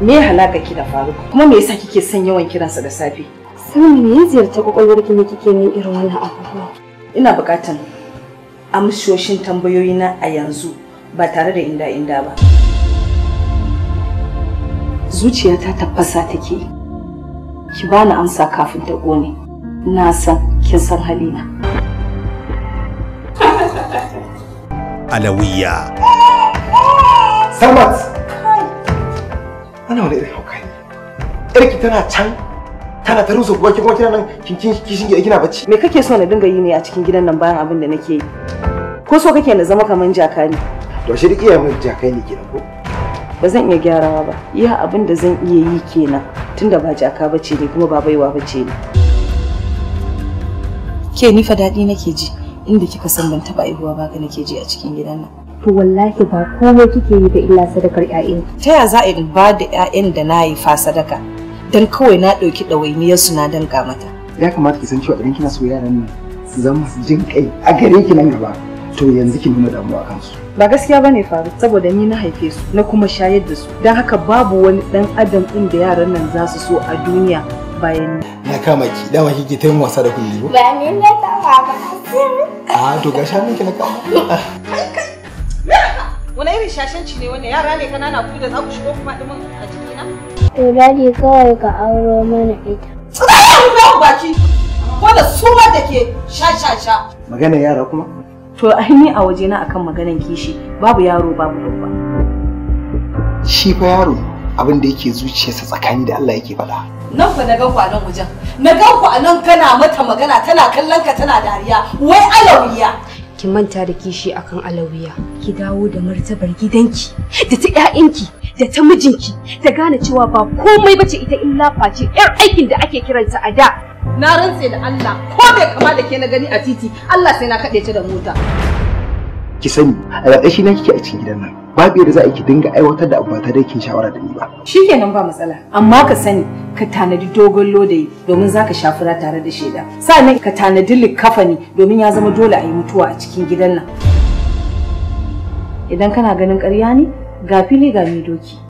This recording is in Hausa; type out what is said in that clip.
Me halaka ki da Faruk? Kuma me yasa kike son yawan kiransa da safe? Sani me ya ziyarta kwakwalwar ki ne kike min irin wannan abubuwa? Ina buƙatan amshoshin tambayoyina a yanzu ba tare da inda inda ba. Zuciyata tafasa take. Ki bani amsa kafin ta ƙone. Na san kin san halina. Alawiya. Samat! Ana wani irin hauka ne. Yarki tana can tana ta rusa kuwa kuma kina nan kin kin kishin gida kina bacci. Me kake so na dinga yi ne a cikin gidan nan bayan abin da nake yi? Ko so kake na zama kaman jaka ne? To shi duk iya mun jakai ne kenan ko? Ba zan iya gyarawa ba. Iya abin da zan iya yi kenan tunda ba jaka bace ne kuma ba baiwa bace ne. Ke ni fa daɗi nake ji inda kika san ban taɓa aihuwa ba ga nake ji a cikin gidan nan. To wallahi ba komai kike yi da illa sadakar ƴaƴan. Ta ya za a ba da 'ya'yan da na haifa sadaka? Dan kawai na ɗauki ɗawainiyar su na danka mata. Ya kamata ki san cewa idan kina so yaran nan su zama su jin kai a gare ki nan gaba. To yanzu ki nuna damuwa kansu. Ba gaskiya bane faru saboda ni na haife su na kuma shayar da su. Don haka babu wani ɗan adam ɗin da yaran nan za su so a duniya bayan ni. Na kama ki dama kike ta yin wasa da kulli ba? Ba ni na kama ba. A to ga shanun ki na kama. Wani irin shashanci ne wannan yara ne kanana ku da za ku shigo kuma ɗumin a jikina? To daji kawai ka auro mana ita. Tsaya baki! Wanda su ma da ke sha-sha-sha. Magana yara kuma? To aini a wajena akan maganan kishi babu yaro babu babba. Shi fa yaro abin da yake zuciyarsa tsakani da Allah yake faɗa. Nan fa na gan ku a nan wajen. Na gan ku a nan kana mata magana tana kallon ka tana dariya. Wai alawiya. Ki manta da kishi akan alawiya. Ki dawo da martabar gidanki da ta ƴaƴanki da ta mijinki da gane cewa ba komai bace ita illa face ƴar aikin da ake kiransa a da. Na rantse da Allah ko bai kama da ke na gani a titi Allah sai na kaɗe ta da mota. Ki sani a ƙarƙashi na kike a cikin gidan nan. Babu yadda za a yi ki dinga aiwatar da abu ba tare da kin shawara da ni ba. Shikenan ba matsala. Amma ka sani ka tanadi dogon lodayi domin za ka shafura tare da shaida. Sa'annan ka tanadi likafani domin ya zama dole a yi mutuwa a cikin gidan nan. Idan kana ganin ƙarya ne ga fili ga doki.